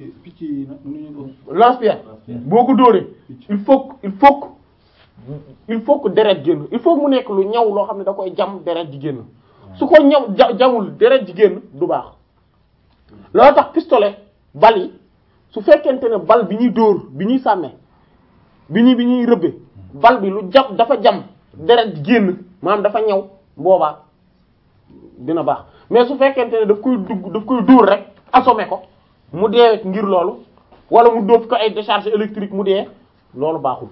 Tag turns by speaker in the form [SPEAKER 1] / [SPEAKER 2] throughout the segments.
[SPEAKER 1] picc yi nag nu ñu ko
[SPEAKER 2] lance-pierre boo ko dóoree il faut que il faut que il faut que deret génn il faut que mu nekk lu ñaw loo xam ne da koy jam deret ji génn su ko ñaw ja jamul deret ji génn du baax loolu tax pistolet bal yi su fekkente ne bal bi ñuy dóor bi ñuy sàmmee bi ñuy bi ñuy rëbbe bal bi lu jam dafa jam deret ji génn maanaam dafa ñaw boobaa dina baax mais su fekkente ne daf koy dugg daf koy dóor rek assommé ko mu dee ngir loolu wala mu dóof ko ay décharge électrique mu dee loolu baaxul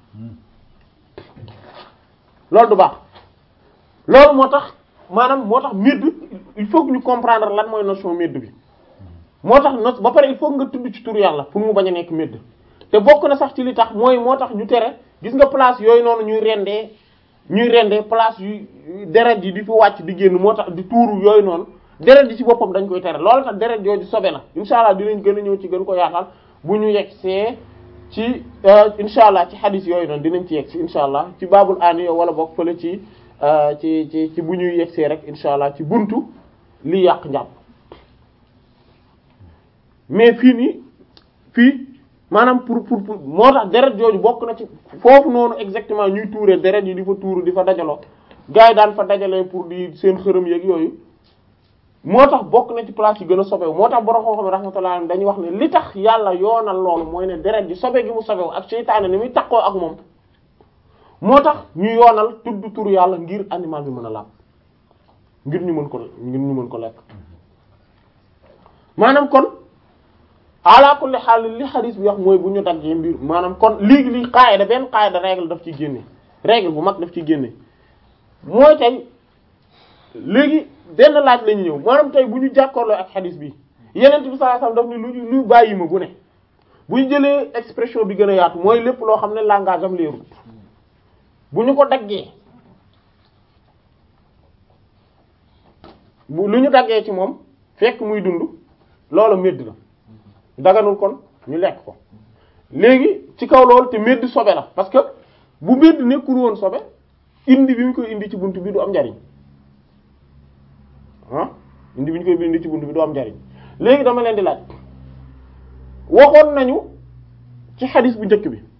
[SPEAKER 2] loolu du baax loolu moo tax maanaam moo tax médd il faut que ñu comprendre lan mooy notion médd bi moo tax no ba pare il faut nga tudd ci turu yàlla pour mu bañ a nekk médd te bokk na sax ci li tax mooy moo tax ñu tere gis nga place yooyu noonu ñuy rendee ñuy rendee place yu deret yi di fi wàcc di génn moo tax di tuuru yooyu noonu deret ji ci boppam dañ koy tere loolu tax deret yooyu sobe la insha allah dinañ gën a ñëw ci gën ko yaatal bu ñu yegg see ci insha allah ci hadith yooyu noonu dinañ ci yegg si insha allah ci baabul aani yow wala bokk fële ci ci ci ci bu ñuy yegg see rek insha allah ci buntu li yàq njàpp mais fii nii fii maanaam pour pour pour moo tax deret jooju bokk na ci foofu noonu exactement ñuy tuuree deret yi di fa tuuru di fa dajaloo gars yi daan fa dajalee pour di seen xërëm yeeg yooyu moo tax bokk na ci place yi gën a sobewu moo tax borom xam-xam rahmatullah dañuy wax ne li tax yàlla yoonal loolu mooy ne deret ji sobe gi mu sobewu ak seytaane ni muy takkoo ak moom moo tax ñu yoonal tudd turu yàlla ngir animal bi mën a laab ngir ñu mën ko ngir ñu mën ko lekk maanaam kon ala kulli xaal li xadis bi wax mooy bu ñu daggee mbir maanaam kon léegi li qaayda benn qaayda règle daf ci génne règle bu mag daf ci génne mooy tey léegi benn laaj lañu ñëw maanaam tey bu ñu jàkkoorloo ak xadis bi yeneen bi sallallahu alayhi wasallam daf ni lu lu bàyyi ma bu ne bu ñu jëlee expression bi gën a yaatu mooy lépp loo xam ne langage am leerul bu ñu ko daggee bu lu ñu daggee ci moom fekk muy dund loolu médd la daganul kon ñu lekk ko léegi ci kaw loolu te médd sobe la parce que bu médd nekkul woon sobe indi bi ñu koy indi ci bunt bi du am njariñ ah indi bi ñu koy indi ci bunt bi du am njariñ léegi dama leen di laaj waxoon nañu ci xadis bu njëkk bi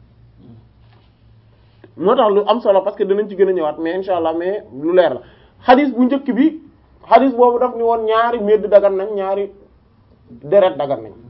[SPEAKER 2] moo tax lu am solo parce que danañ ci gën a ñëwaat mais insha allah mais lu leer la xadis bu njëkk bi xadis boobu daf ni woon ñaari médd dagan nañ ñaari deret dagan nañ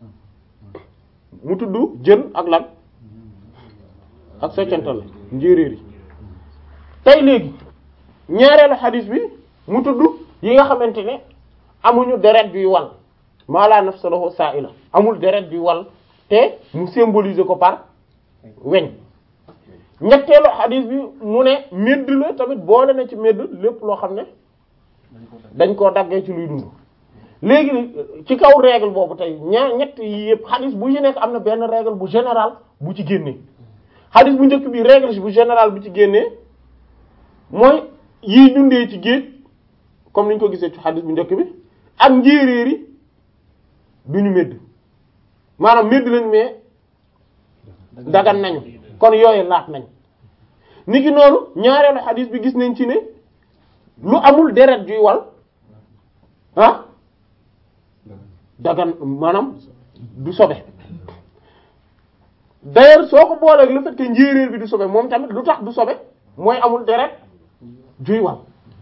[SPEAKER 2] mu tudd jën ak lan ak soccantal njéeréer yi tey léegi ñaareelu xadis bi mu tudd yi nga xamante ne amuñu deret juy wal maa la nafsa lahu sa'ila amul deret juy wal te mu symboliser ko par weñ ñetteelu xadis bi mu ne medd la tamit boole na ci medd lépp loo xam ne dañ koo daggee ci luy dund léegi ci kaw règle boobu tey ñaar ñett yi yëpp xadis bu ci nekk am na benn règle bu général bu ci génnee xadis bu njëkk bi règle bu général bu ci génnee mooy yiy dundee ci géej comme niñ ko gisee ci xadis bu njëkk bi ak njéeréer yi duñu medd maanaam medd lañ mais dagan nañu kon yooyu laat nañ ni ki noonu ñaareelu xadis bi gis nañ ci ne lu amul deret juy wal ah dagan maanaam du sobe d'ailleurs soo ko booleeg le fait que njéeréer bi du sobe moom tamit lu tax du sobe mooy amul deret juy wal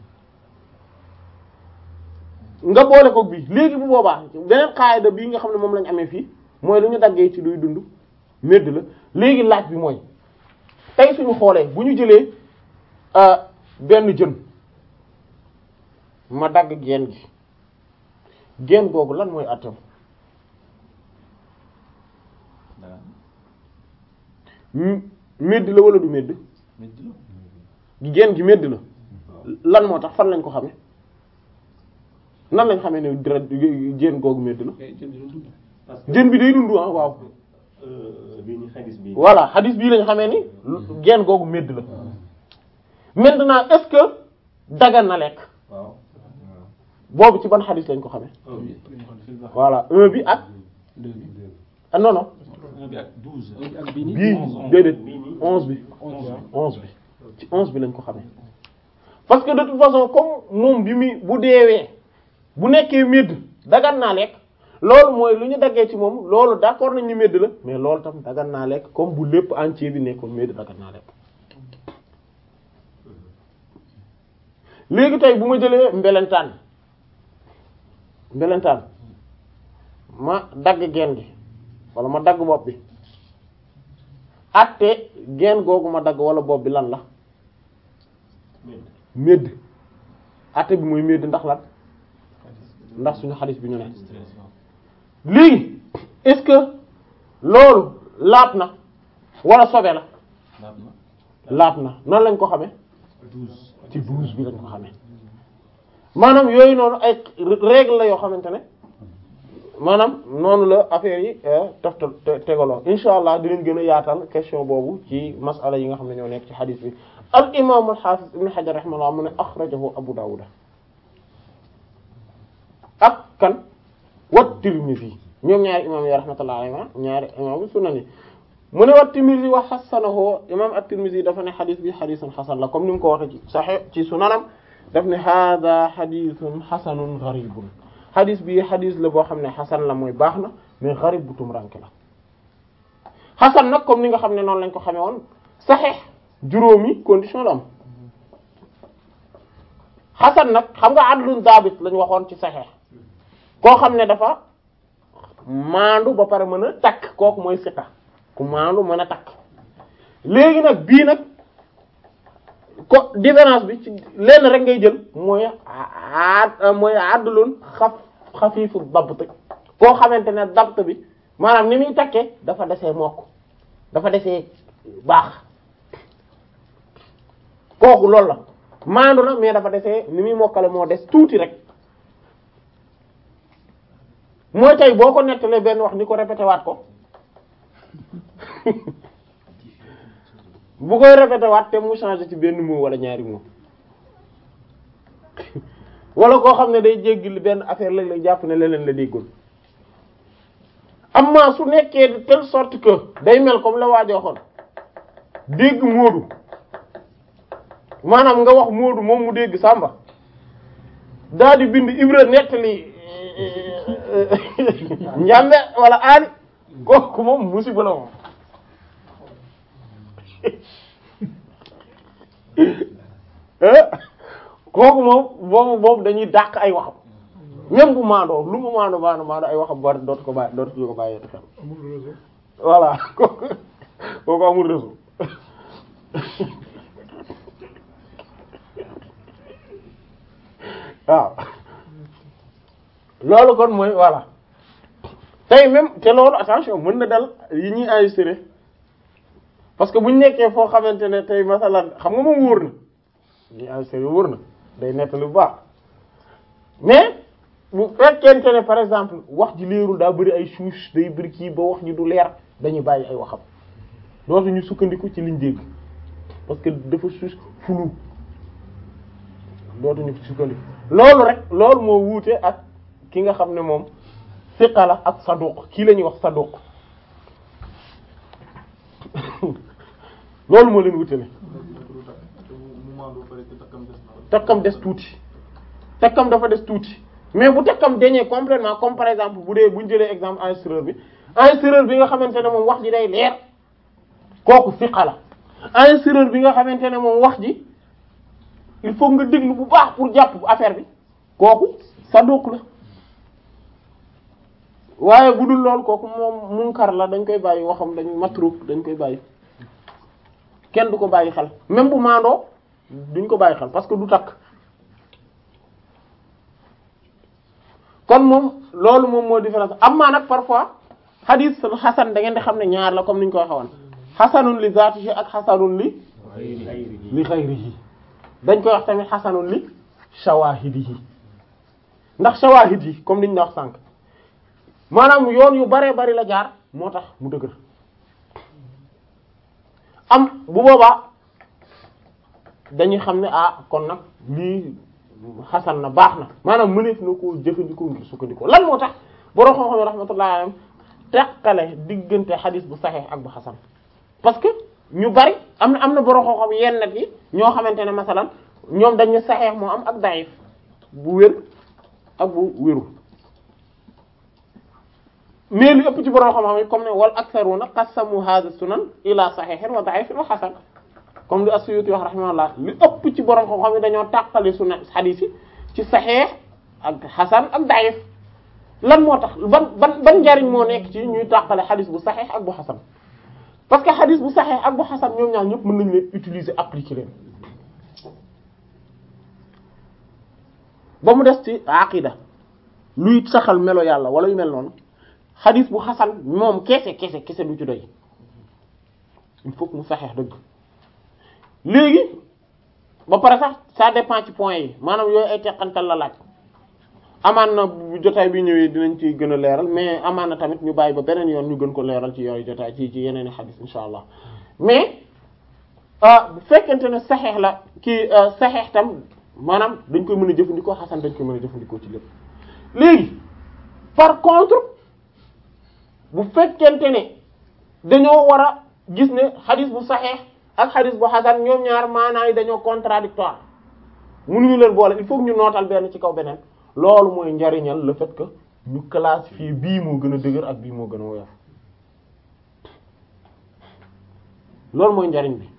[SPEAKER 2] nga boole ko bii léegi bu boobaa beneen xaayda bii nga xam ne moom lañ amee fii mooy lu ñu daggee ci luy dund medd la léegi laaj bi mooy tey suñu xoolee bu ñu jëlee benn jën ma dagg geen gi geen googu lan mooy atam medd la wala du medd geen gi medd la lan moo tax fan lañ ko xame nan lañ xamee ne dara jën googu medd la jën bi day dund ah waaw voilà xadis bii lañ xamee ni geen googu medd la maintenant est-ce que dagan na lekk boobu ci ban xadis lañ ko xamee voilà un bi ak ah non non bii déedéet onze bi onze bi ci onze bi lañ ko xamee parce que de toute façon comme moom bi muy bu deewee bu nekkee medd dagan naa lekk loolu mooy lu ñu daggee ci moom loolu d'accord nañ ni medd la mais loolu tam dagan naa lekk comme bu lépp entier bi nekkoon medd dagan naa lekk léegi tey bu ma jëlee mbelentaan mbelentaan ma dagg geen gi wala ma dagg bopp bi atte geen googu ma dagg wala bopp bi lan la médd atte bi mooy médd ndax lan ndax suñu xadis bi ñu ne léegi est-ce que loolu laab na wala sobe la laab na noonu lañ ko xamee ci douze bi lañ ko xamee maanaam yooyu noonu ay règle la yoo xamante ne maanaam noonu la affaire yi tofta tegaloo insha allah dinañ gën a yaatal question boobu ci masala yi nga xam ne ñoo nekk ci xadis bi al imam al hafiz ibn hajar rahimahullah mu ne akhrajahu abu dawud ak kan wat tirmidhi ñoom ñaari imam yi rahmatullah alayhi ñaari imam sunan yi mu ne wat tirmidhi wa hasanahu imam at-tirmidhi dafa ne xadis bi xadisun xasan la comme ni mu ko waxee ci sahih ci sunanam daf ne hada xadisun xasanun gharibun xadis bi xadis la boo xam ne xasan la mooy baax na mais gharib bu tumranke la xasan nag comme ni nga xam ne noonu lañ ko xamee woon sahih juróomi condition la am xasan nag xam nga adlun dabit lañ waxoon ci sahih koo xam ne dafa maandu ba pare mën a takk kooku mooy siqa ku maandu mën a takk léegi nag bii nag ko différence bi ci lenn rek ngay jël mooy a mooy adlun xaf xafiifu dabt koo xamante ne dabt bi maanaam ni muy takkee dafa desee mokk dafa desee baax kooku loolu la maandu na mais dafa desee ni muy mokkale moo des tuuti rek mooy tey boo ko nettalee benn wax ni ko répété waat ko bu koy répété waat te mu changé ci benn mot wala ñaari mot wala koo xam ne day jéggi benn affaire lañ lay jàpp ne leneen la déggoon amma su nekkee de telle sorte que day mel comme la waajo waxoon dégg moodu maanaam nga wax moodu moom mu dégg sàmba daal di bind ibra nettali njàmbe wala aani kooku moom musiba la moom kooku moom boobu boobu dañuy dàq ay waxam même bu maandoo lu mu maandoo maandoo maandoo ay waxam war dootu ko bàyyi dootu ko bàyyi xel voilà kooku kooku amul réseau waaw loolu kon mooy voilà tey même te loolu attention mën na dal yi ñuy enregistré parce que bu ñu nekkee foo xamante ne tey masalan xam nga moom wóor na ñuy enregistré wóor na day nettali bu baax mais bu fekkente ne par exemple wax ji leerul daa bëri ay souche day bëri kii ba wax ji du leer dañuy bàyyi ay waxam dootu ñu sukkandiku ci liñ dégg parce que dafa souche flou dootu ñu sukkandiku loolu rek loolu moo wuute ak ki nga xam ne moom siqa la ak saduq kii la ñuy wax saduq loolu moo leen wutale takkam des tuuti takkam dafa des tuuti mais bu takkam dañee complètement comme par exemple bu dee bu ñu jëlee exemple enregistreur bi enregistreur bi nga xamante ne moom wax ji day leer kooku siqa la enregistreur bi nga xamante ne moom wax ji il faut nga déglu bu baax pour jàpp affaire bi kooku saduq la waaye bu dul lool kooku moom munkar la dañ koy bàyyi waxam dañ matruk dañ koy bàyyi kenn du ko bàyyi xel même bu maandoo duñ ko bàyyi xel parce que du takk kon moom loolu moom moo différence am maa nag parfois hadith xasan da ngeen di xam ne ñaar la comme ni ñu ko waxee woon xasanun li zaatihi ak xasanun li li xayrihi dañ koy wax tamit xasanun li shawahidihi ndax shawahid yi comme niñ la wax sànq maanaam yoon yu baree bari la jaar moo tax mu dëgër am bu boobaa dañuy xam ne ah kon nag lii xasan na baax na maanaam mëneef na koo jëfandikoo ngir sukkandikoo lan moo tax borom xam-xam rahmatullahi alayhim teqale diggante xadis bu saxeex ak bu xasan parce que ñu bari am na am na borom xam-xam yenn nag yi ñoo xamante ne masalan ñoom dañu saxeex moo am ak daif bu wér ak bu wérul mais li ëpp ci borom xam-xam yi comme ne wal aktharuna qassamu hadha sunan ila sahihin wa da'ifin wa hasan comme li as-Suyuti wax rahimahullah li ëpp ci borom xam-xam yi dañoo tàqali sunan hadith yi ci sahih ak hasan ak da'if lan moo tax ban ban ban njariñ moo nekk ci ñuy tàqale hadith bu sahih ak bu hasan parce que hadith bu sahih ak bu hasan ñoom ñaar ñëpp mën nañu leen utiliser appliquer leen ba mu des ci aqida luy saxal melo yàlla wala yu mel noonu xadis bu xasan moom kese kese kese du ci doy il faut que mu saxeex dëgg léegi ba pare sax ça dépend ci point yi maanaam yooyu ay teqantal la laaj amaan na bu jotaay bi ñëwee dinañ ci gën a leeral mais amaan na tamit ñu bàyyi ba beneen yoon ñu gën ko leeral ci yooyu jotaay ci ci yeneen i xadis insha allah mais bu fekkente ne saxeex la kii saxeex tam maanaam dañ koy mën a jëfandikoo xasan dañ koy mën a jëfandikoo ci lépp léegi par contre bu fekkente ne dañoo war a gis ne xadis bu saxeex ak xadis bu xasan ñoom ñaar maanaa yi dañoo contradictoire mënuñu leen boole il faut que ñu nootal benn ci kaw beneen loolu mooy njariñal le fait que ñu classifier bii moo gën a dëgër ak bii moo gën a woyof loolu mooy njariñ bi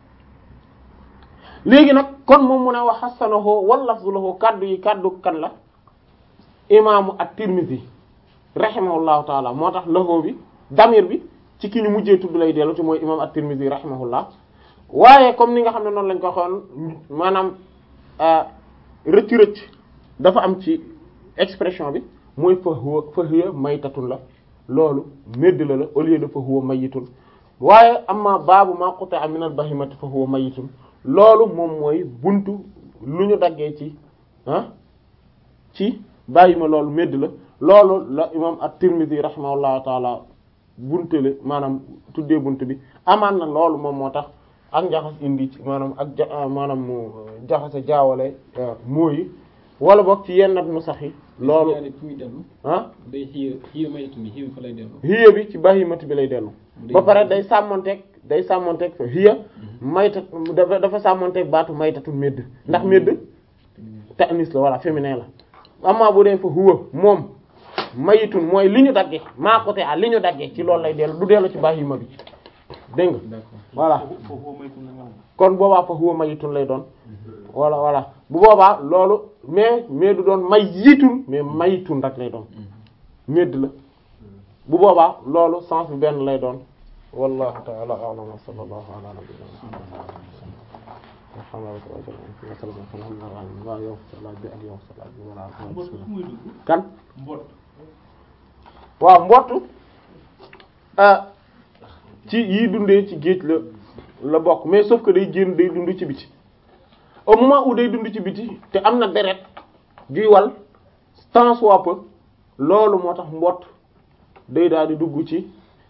[SPEAKER 2] léegi nag kon moom mu ne wax xasanahu wal lafzu lahu kaddu yi kaddu kan la imaamu at-Tirmidhi rahimahullahu taala moo tax lahu bi damir bi ci ki ñu mujjee tudd lay dellu te mooy imaam at-Tirmidhi rahimahullah waaye comme ni nga xam ne noonu lañ ko waxoon maanaam rëcc rëcc dafa am ci expression bi mooy fa huwa fa hiya maytatun la loolu médd la la au lieu de fa huwa mayitun waaye amma baabu ma quta'a min al-bahimati fa huwa mayitun loolu moom mooy buntu lu ñu daggee ci ah ci bàyyi ma loolu médd la loolu la imam at-Tirmidhi rahimahullahu taala buntale maanaam tuddee bunt bi amaan na loolu moom moo tax ak njaxas indi ci maanaam ak ja maanaam mu jaxase jaawale mooyi wala boog ci yenn nu sax yi loolu ah
[SPEAKER 1] day xiya xiya maytu mi xiya fa lay dellu
[SPEAKER 2] hiya bi ci bahimati bi lay dellu ba pare day sàmmonteeg day sàmmonteeg fa hiya mayta dafa dafa sàmmonteeg baatu maytatu médd ndax médd ta'nis la walla féminin la amma bu dee fa huwa moom mayitun mooy li ñu dagge maa côté a li ñu dagge ci loolu lay dellu du dellu ci bahima bi dégg nga voilà kon boobaa fa huwa mayitun lay doon voilà voilà bu boobaa loolu mais mais du doon mayitun mais mayitun rek lay doon médd la bu boobaa loolu sens bi benn lay doon wallahu ta'ala a'lam wa sallallahu ala nabiyyina muhammad kan waaw mbott ci yi dundee ci géej la la bokk mais sauf que day génn day dund ci biti au moment où day dund ci biti te am na deret juy wal tant soit peu loolu moo tax mbott day daal di dugg ci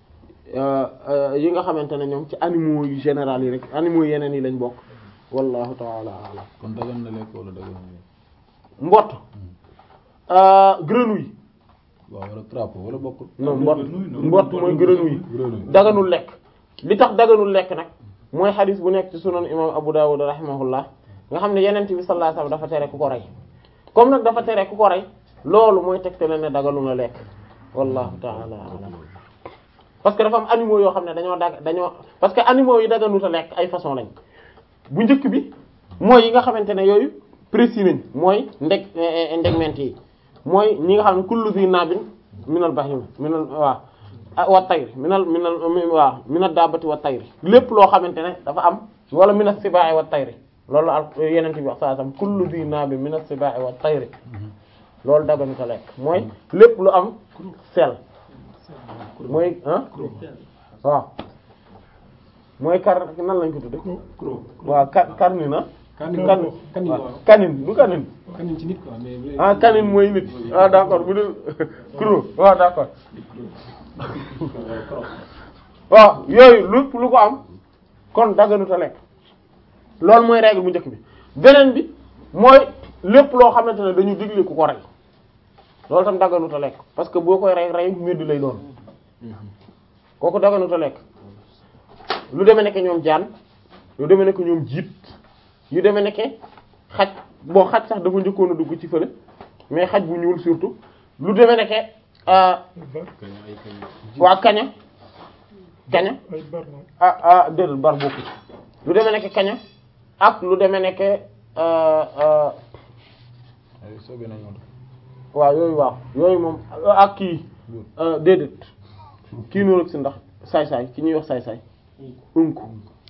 [SPEAKER 2] yi nga xamante ne ñoom ci animaux yu général yi rek animaux yeneen yi lañ bokk wallahu ta'ala a'lam
[SPEAKER 3] kon dagan na lekk wala dagan na lekk
[SPEAKER 2] mbott grenouille
[SPEAKER 3] waaw wala crapaud wala bokkul
[SPEAKER 2] non mbott mbott mooy grenouille daganul lekk li tax daganul lekk nag mooy xadis bu nekk ci sunan imam Abu Dawud rahimahullah nga xam ne yenent bi sallallahu alayhi wasallam dafa tere ku ko rey comme nag dafa tere ku ko rey loolu mooy tegtale ne daganul na lekk wallahu ta'ala a'lam parce que dafa am animaux yoo xam ne dañoo dag dañoo parce que animaux yi daganut a lekk ay façon lañ bu njëkk bi mooy yi nga xamante ne yooyu précis nañ mooy ndeg ndegment yi mooy ñi nga xam ne kullu zi nabin minal bahim minal waaw wa tayr minal minal waaw minal dabati wa tayr lépp loo xamante ne dafa am wala minas sibai wa tayr loolu al yeneen bi wax saa sam kullu zi nabin minas sibai wa tayr loolu daganut a lekk mooy lépp lu am sel mooy ah waaw mooy kar nan lañ ko tudde waaw kar karni na
[SPEAKER 1] kanin
[SPEAKER 2] kan
[SPEAKER 1] kanin
[SPEAKER 2] waaw
[SPEAKER 1] waaw
[SPEAKER 2] kanin du kanin
[SPEAKER 1] kanin ci nit quoi mais bu dee-
[SPEAKER 2] ah kanin mooy nit ah d'accord bu dul kuro waaw d'accord waaw yooyu lépp lu ko am kon dagganuta lekk loolu mooy règle bu njëkk bi beneen bi mooy lépp loo xamante ne dañu digle ku ko rey loolu tam dagganuta lekk parce que boo koy rey rey medd lay doon kooku dagganuta lekk lu demee nekk ñoom jaan lu demee nekk ñoom jiit yu demee nekk xaj bon xaj sax dafa njëkkoon a dugg ci fële mais xaj bu ñuul surtout lu demee nekk ah waa kaña kaña
[SPEAKER 4] ay bar na
[SPEAKER 2] ah ah déedéet bar bokku ci lu demee nekk kaña ak lu demee nekk euh, euh,
[SPEAKER 3] ay soobee nañ moom
[SPEAKER 2] waaw yooyu waaw yooyu moom ak kii euh, déedéet kii noonu si ndax saay-saay ki ñuy wax saay-saay unku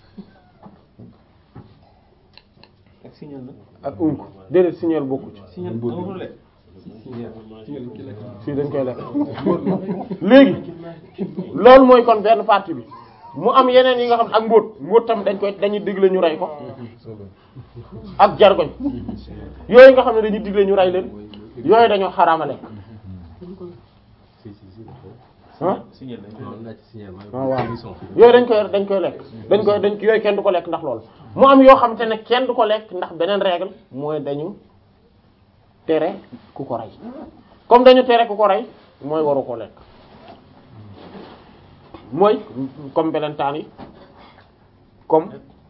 [SPEAKER 1] ak signal nag.
[SPEAKER 2] ak unku déedéet signal bokku ci
[SPEAKER 1] signal amul lekk. signal signal ki lekk.
[SPEAKER 2] fii dañ koy lekk léegi loolu mooy kon benn partie bi mu am yeneen yi nga xam ne ak mbóot mbóot tam dañ koy dañuy digle ñu rey ko
[SPEAKER 3] soobee
[SPEAKER 2] ak jargoñ yooyu nga xam ne dañuy digle ñu rey leen yooyu dañoo xaraama lekk ah
[SPEAKER 1] signal nañ ko laaj signal mooy.
[SPEAKER 2] waaw waaw yooyu dañ koy dañ koy lekk dañ koy dañ yooyu kenn du ko lekk ndax loolu mu am yoo xamante ne kenn du ko lekk ndax beneen règle mooy dañu tere ku ko rey comme dañu tere ku ko rey mooy waru ko lekk mooy comme belentaan yi comme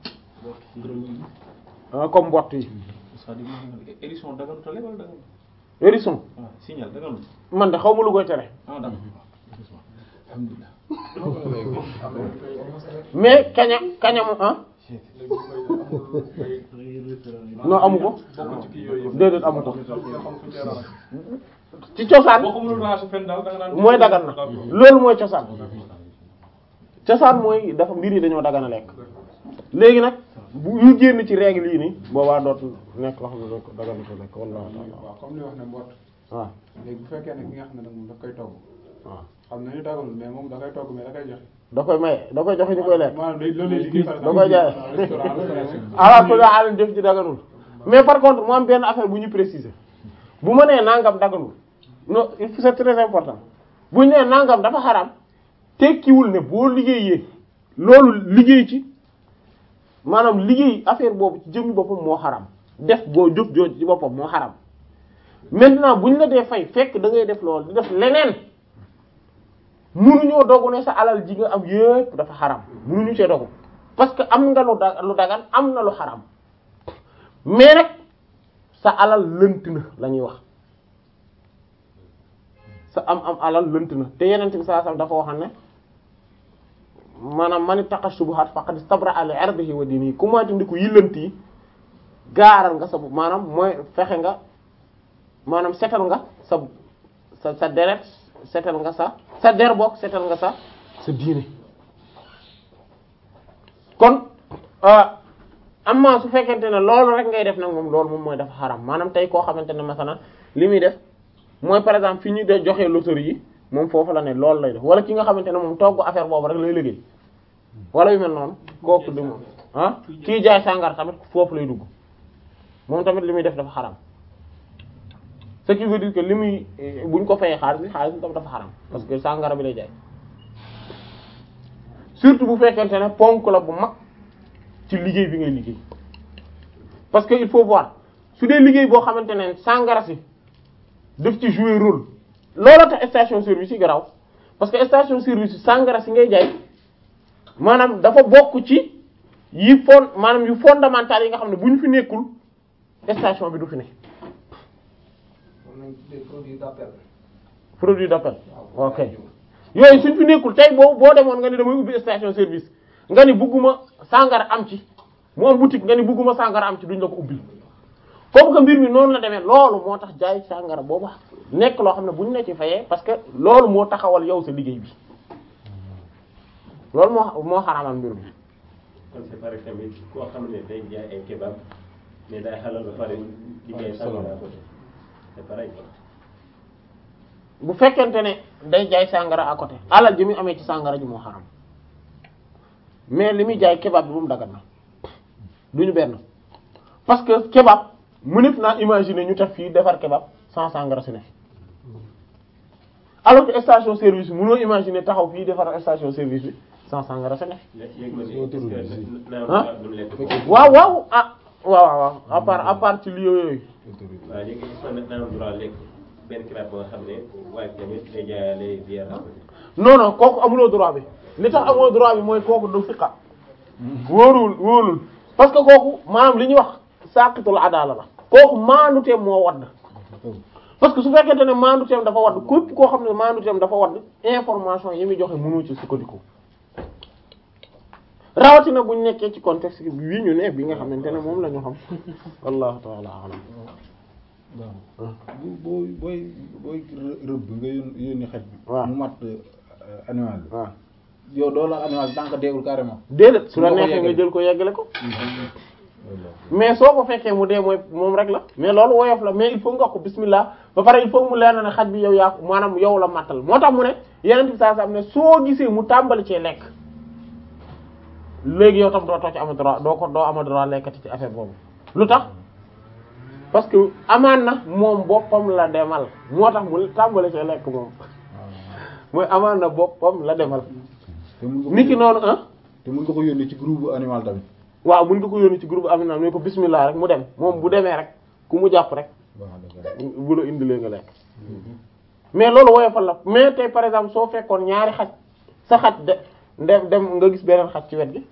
[SPEAKER 2] ah, comme mbott yi
[SPEAKER 1] c'est-à-dire édition daganut a lekk wala daganut.
[SPEAKER 2] hérisson
[SPEAKER 1] ah signal daganut.
[SPEAKER 2] man de xaw ma lu koy tere
[SPEAKER 1] ah d'accord. alhamdulilah.
[SPEAKER 2] mais kaña kaña mu ah non amu ko déedéet amu ko ci cosaan
[SPEAKER 4] boo ko mënul ranger fenn daal da nga naan
[SPEAKER 2] mooy dagan na loolu mooy cosaan cosaan mooy dafa mbir yi dañoo dagan a lekk léegi nag bu ñu génn ci règle yi nii boobaa dootul nekk loo xam ne dañ ko dagan na ko lekk wallahu ta'ala
[SPEAKER 5] waaw comme li wax ne mbott
[SPEAKER 2] waaw
[SPEAKER 5] léegi bu fekkee ne ki nga xam ne nag moom daf koy togg
[SPEAKER 2] waaw
[SPEAKER 5] xam na ni daganul mais moom da koy togg mais da koy joxe
[SPEAKER 2] da koy maye da koy joxe ñu koy lekk
[SPEAKER 5] maanaam day loolu lay liggéey par
[SPEAKER 2] da
[SPEAKER 5] exemple
[SPEAKER 2] koy jaay
[SPEAKER 5] restaurant la par exemple.
[SPEAKER 2] ala kulli haal def ci daganul mais par contre mu am benn affaire bu ñu préciser bu ma nee nangam daganul non il faut c'est très important bu ñu nee nangam dafa xaram tekkiwul ne boo liggéeyee loolu liggéey ci maanaam liggéey affaire boobu ci jëmmi boppam moo xaram def boo jëf jooju ci boppam moo xaram maintenant bu ñu la dee fay fekk da ngay def loolu di def leneen munuñoo dogu ne sa alal ji nga am yépp dafa xaram munuñu cee dogu parce que am nga lu da lu dagan am na lu xaram mais nag sa alal lënt na la ñuy wax sa am am alal lënt na te yeneen bi saa dafa waxam ne maanaam man ittaqa shubuhat faqad istabra'a li 'irdihi wa dinihi ku moytu ndi ko yi lënt yi gaaral nga sa bu maanaam mooy fexe nga maanaam setal nga sa sa sa deret setal nga sa sa der bokk setal nga sa sa diine kon amma su fekkente ne loolu rek ngay def nag moom loolu moom mooy dafa xaram maanaam tey koo xamante ne masalan li muy def mooy par exemple fi ñu de joxee loterie yi moom foofu la ne loolu lay def wala ki nga xamante ne moom togg affaire boobu rek lay liggéey wala yu mel noonu kooku di moom ah kii jaay sàngara tamit foofu lay dugg moom tamit li muy def dafa xaram ce qui veut dire que li muy buñ ko fayee xaalis bi xaalis bi tam dafa xaram parce que sàngara bi lay jaay surtout bu fekkente ne ponk la bu mag ci liggéey bi ngay liggéey parce que il faut voir su dee liggéey boo xamante ne sàngara si daf ci jouer rôle loola tax station service yi garaw parce que station service yi sàngara si ngay jaay maanaam dafa bokk ci yi fon maanaam yu fondamental yi nga xam ne bu ñu fi nekkul station bi du fi ne produit d'appel ok yooyu suñ fi nekkul tey boo boo demoon nga ni damay ubbi station service nga ni bugguma sàngara am ci mu am boutique nga ni bugguma sàngara am ci duñ la ko ubbil comme que mbir mi noonu la demee loolu moo tax jaay sàngara boobu nekk loo xam ne buñ la ci fayee parce que loolu moo taxawal yow sa liggéey bi loolu moo moo xaraamal mbir mi
[SPEAKER 6] kon c'est pareil tamit koo xam ne day jaay ay kebab mais day xalal ba pare di jaay sàngara à côté c'est pareil quoi.
[SPEAKER 2] bu fekkente ne day jaay sàngara à côté alal ji muy amee ci sàngara ji moo xaram mais li muy jaay kebab bi moom dagat na duñu benn parce que kebab mënef naa imaginer ñu tax fii defar kebab sans sàngara si ne alors que station service bi mënoo imaginer taxaw fii defar station service bi sans sàngara si ne
[SPEAKER 6] léegi ma ne est-ce que naan
[SPEAKER 2] ah
[SPEAKER 6] du lekk
[SPEAKER 2] waaw waaw ah waaw waaw waaw à part à part ci li yooyu
[SPEAKER 6] waaw léegi est-ce que naan droit lekk benn kebab boo xam ne waaye tamit day jaayaale bière à côté.
[SPEAKER 2] non non kooku amuloo droit bi li tax amuloo droit bi mooy kooku du fiqa wóorul wóorul parce que kooku maanaam li ñuy wax saqitul adala la kooku maanute moo wadd parce que su fekkente ne maandu teem dafa wadd képp koo xam ne maandu teem dafa wadd information yi muy joxe mënoo ci sukkandiku rawatina buñ nekkee ci contexte bi ñu ne bi nga xamante ne moom la ñu xam wallahu ta'ala alam
[SPEAKER 3] waaw bu booy booy booy rëbb nga yón- yónni xaj bi.
[SPEAKER 2] waaw
[SPEAKER 3] mu mat animal bi.
[SPEAKER 2] waaw
[SPEAKER 3] yow doo la animal bi tant que deewul carrément.
[SPEAKER 2] déedéet su la
[SPEAKER 3] Nga ko
[SPEAKER 2] neexee nga
[SPEAKER 3] yeggale.
[SPEAKER 2] jël ko yeggale ko mais soo ko fekkee mu dee mooy moom rek la mais loolu woyof la mais il faut nga wax ko bismillah ba pare il faut mu leer na ne xaj bi yow yaa ko maanaam yow la mattal moo tax mu ne yeneen bi saa saa ne soo gisee mu tàmbali cee lekk léegi yow tam doo too ci ama droit doo ko doo ama droit lekkati ci affaire boobu lu tax parce que amaan na moom boppam la demal moo tax mu tàmbali cee lekk moom mooy amaan na boppam la demal
[SPEAKER 3] te mun nga ko
[SPEAKER 2] niki noonu ah
[SPEAKER 3] te mun nga ko yónni ci groupe animal tamit.
[SPEAKER 2] waaw mën nga ko yónni ci groupe aminam ne ko bismillah rek mu dem moom bu demee rek ku mu jàpp rek
[SPEAKER 3] waaw dëgg
[SPEAKER 2] bu la indilee nga lekk mais loolu woyofal la mais tey par exemple soo fekkoon ñaari xaj sa xaj de dem dem nga gis beneen xaj ci wet gi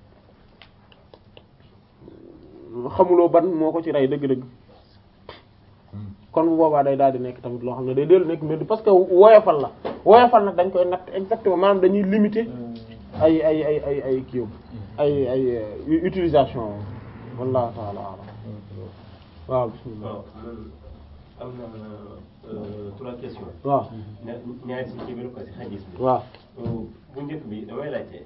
[SPEAKER 2] xamuloo ban moo ko ci rey dëgg-dëgg kon bu boobaa day daal di nekk tamit loo xam ne day dellu nekk mbir parce que woyofal la woyofal nag dañ koy natt exactement maanaam dañuy limiter ay ay ay ay ay kii ay ay euh, utilisation wallahu ta'ala a'lam waaw bismillah
[SPEAKER 6] waaw man am na trois questions.
[SPEAKER 2] waaw
[SPEAKER 6] ña ñaari si kii bi la ko si xadis bi.
[SPEAKER 2] waaw
[SPEAKER 6] bu njëkk bi damay laajte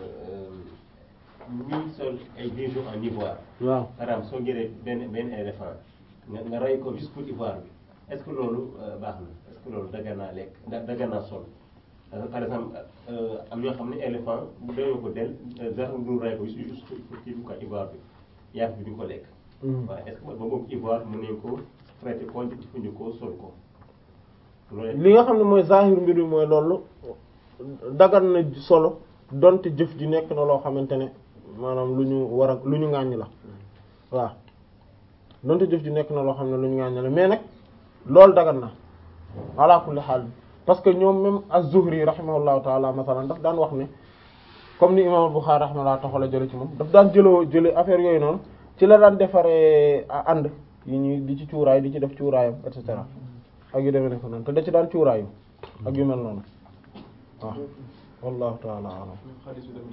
[SPEAKER 6] ñuy sol ay bijoux en ivoire.
[SPEAKER 2] waaw
[SPEAKER 6] par exemple soo jëlee benn benn éléphant nga nga rey ko juste pour ivoire bi est-ce que loolu euh, baax na est-ce que loolu dagan naa lekk da dagan naa sol Euh, par exemple euh, am ñoo xam ne éléphant bu doyoo ko del dara du rey ko juste pour kii bi quoi ivoire bi yàpp bi ñu ko lekk.
[SPEAKER 2] Mhm.
[SPEAKER 6] waaw est-ce que ba boobu ivoire mën nañ ko traité ko jëfandikoo sol ko loolu
[SPEAKER 2] li nga xam ne mooy zahir mbir mi mooy loolu dagan na solo donte jëf ji nekk na loo xamante ne maanaam lu ñu war a lu ñu ŋàññ la waaw donte jëf ji nekk na loo xam ne lu ñu ŋàññ la mais nag loolu dagan na ala kulli xaal parce que ñoom même az-Zuhri rahimahullahu taala masalan daf daan wax ne comme ni imam Bukhari rahimahullah taxala jële ci moom daf daan jëloo jële affaire yooyu noonu ci la daan defaree ànd yi ñuy di ci cuuraay di ci def cuuraayam et cetera ak yu demee ne ko noonu te da ci daan cuuraayu ak yu mel noonu waaw wallahu taala alam
[SPEAKER 5] xaalis bi tamit